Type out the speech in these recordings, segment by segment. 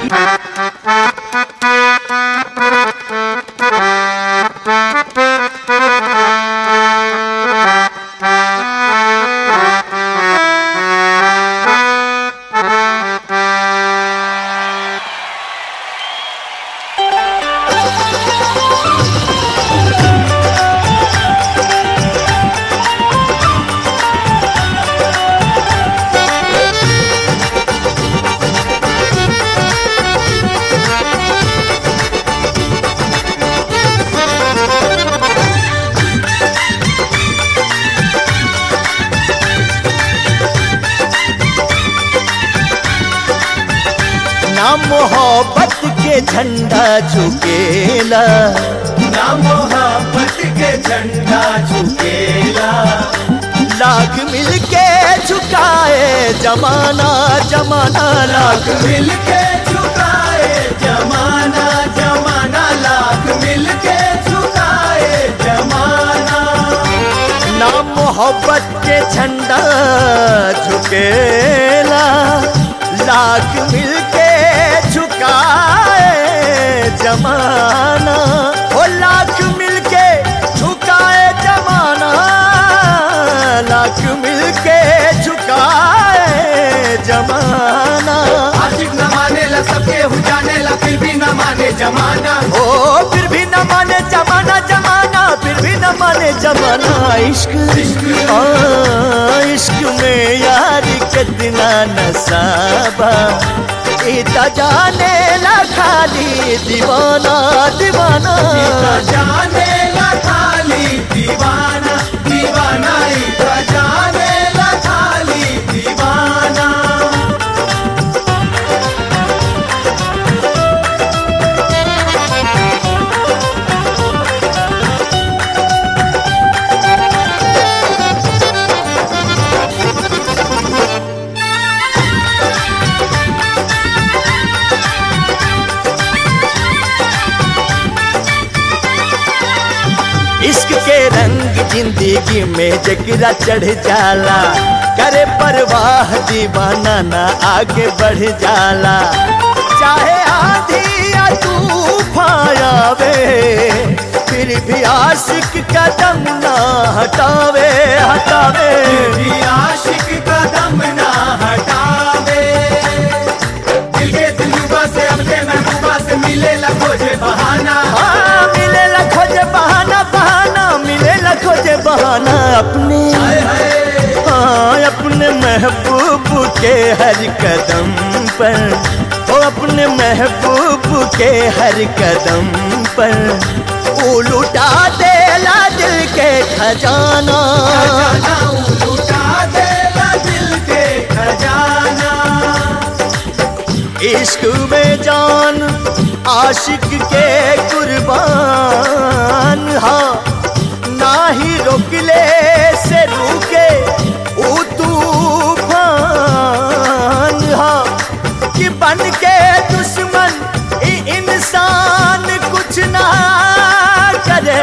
ना मोहब्बत के झंडा झुकेला ना मोहब्बत के झंडा झुकेला लाख मिल के झुकाए जमाना जमाना लाख लाख मिल के झुकाए जमाना जमाना लाख मिल के झुकाए जमाना ना मोहब्बत के झंडा झुकेला लाख मिल के झुकाए जमाना ओ लाख मिल के झुकाए जमाना लाख मिल के झुकाए जमाना आशिक न माने ला सबके हो जाने ला फिर भी न माने जमाना ओ फिर भी न माने जमाना जमाना फिर भी न माने जमाना इश्क आ, इश्क में यारी कितना नसाबा इता जाने ला खाली दीवाना दीवाना इतना जाने ला खाली दीवाना दीवाना इतना जाने ला खाली दीवाना इश्क के रंग जिंदगी में जकरा चढ़ जाला करे परवाह दीवाना ना आगे बढ़ जाला चाहे आधी या तूफान आवे फिर भी आशिक कदम ना हटावे हटावे भी आशिक कदम ना हटावे दिल के दिलुबा से अपने महबूबा से मिले ला खोजे बहाना हाँ मिले खोजे बहाना बहाना मिले खोजे बहाना अपने हाय हाय हाँ अपने महबूब के हर कदम पर ओ अपने महबूब के हर कदम पर वो लुटा देला दिल के खजाना खजाना लुटा देला दिल के खजाना इश्क में जान आशिक के कुर्बान हाँ ना ही रोकले से रुके ऊ तूफान हाँ कि बन के दुश्मन ई इंसान कुछ ना करे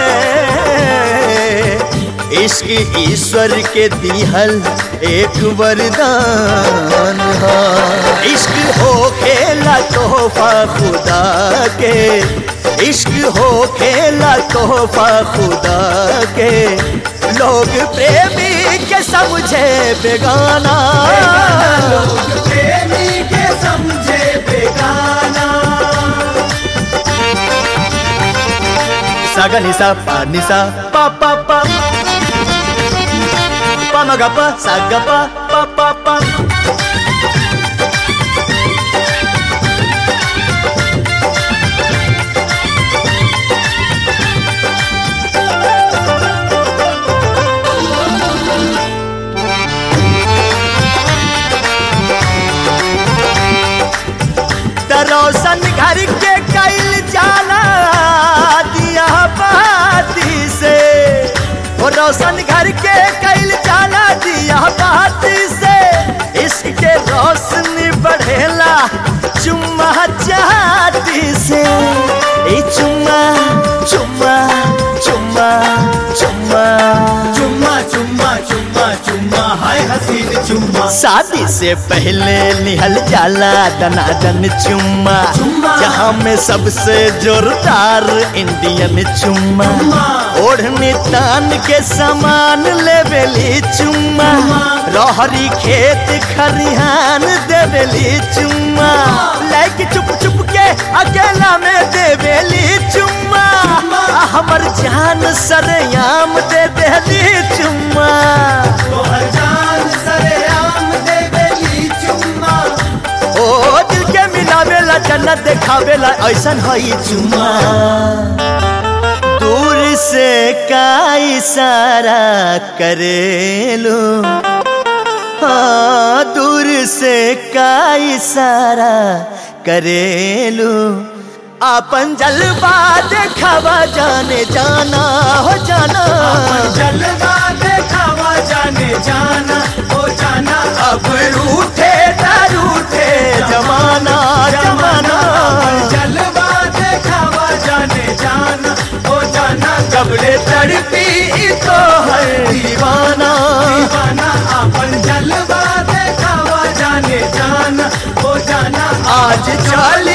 इश्क ईश्वर के दिहल एक वरदान हाँ इश्क हो खेला तोहफा खुदा के इश्क हो खेला तोहफा खुदा के लोग प्रेमी के समझे बेगाना लोग प्रेमी के समझे बेगाना सागा निसा पा निसा पा पा पा पा मगा पा सागा पा पा पा पा त रोशन घर के कैल जाला दिया बाती से ओ रोशन घर के कैल जाला दिया बाती से इसके रोशनी बढ़ेला चुम्मा चाहती से ए चुम्मा चुम्मा चुम्मा चुम्मा चुम्मा चुम्मा चुम्मा चुम्मा हाय हसीन चुम्मा शादी से पहले निहल जाला दनादन चुम्मा चुम्मा। जहाँ में सबसे जोरदार इंडियन चुम्मा चुम्मा। ओढ़नी तान के सामान लेवेली चुम्मा रहरी खेत खरिहान देवेली चुम्मा लाइक चुप चुप के अकेला में देवेली चुम्मा आ हमर जान सरयाम दे देली चुम्मा तोहर जान सरेआम देवेली चुम्मा ओ दिल के मिलावेला जन्नत देखावेला ऐसन हई चुम्मा दूर से का इशारा करेलो हाँ दूर से का इशारा करेलो आपन जलवा देखावा जाने जाना हो जाना जलवा देखावा जाने जाना ओ जाना अब रूठे ना रूठे जमाना जमाना जलवा देखावा जाने जाना ओ जाना कबले तड़पी तो है दीवाना दीवाना अपन जलवा देखावा जाने जाना ओ जाना आज चाली